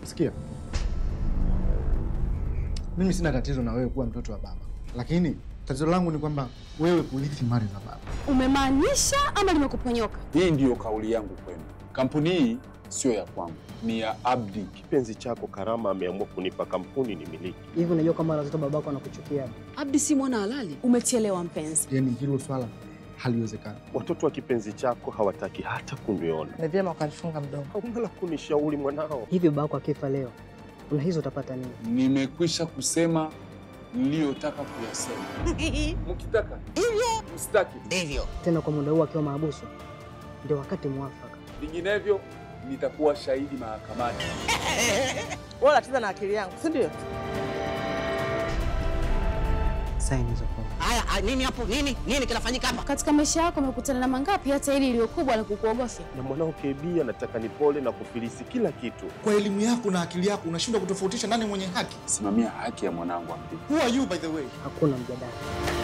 Sikia, mimi sina tatizo na wewe kuwa mtoto wa baba, lakini tatizo langu ni kwamba wewe kurithi mali za baba. Umemaanisha ama limekuponyoka? Hii ndiyo kauli yangu kwenu. Kampuni hii sio ya kwangu, ni ya Abdi. Kipenzi chako Karama ameamua kunipa kampuni ni miliki. Hivi unajua kama watoto babako anakuchukia? Abdi si mwana halali. Umechelewa mpenzi. Yaani hilo swala haliwezekani. Watoto wa kipenzi chako hawataki hata kuniona. Ni vyema ukalifunga mdomo. Hauna la kunishauri mwanao. Hivi babako akifa leo, unahisi utapata nini? Nimekwisha kusema niliyotaka kuyasema. Mkitaka hivyo, msitaki Ndivyo. Tena kwa muda huu akiwa mahabusu, ndio wakati mwafaka. vinginevyo nitakuwa shahidi mahakamani. Wewe unacheza na akili yangu, si ndio? Saini hizo fomu. Haya, ah, nini hapo? Nini? Nini kinafanyika hapa? Katika maisha yako umekutana na mangapi hata hili iliyo kubwa la kukuogofya? Na mwanao KB anataka nipole na kufilisi kila kitu. Kwa elimu yako na akili yako unashindwa kutofautisha nani mwenye haki. Simamia haki ya mwanangu Abdi. Who are you by the way? Hakuna mjadala.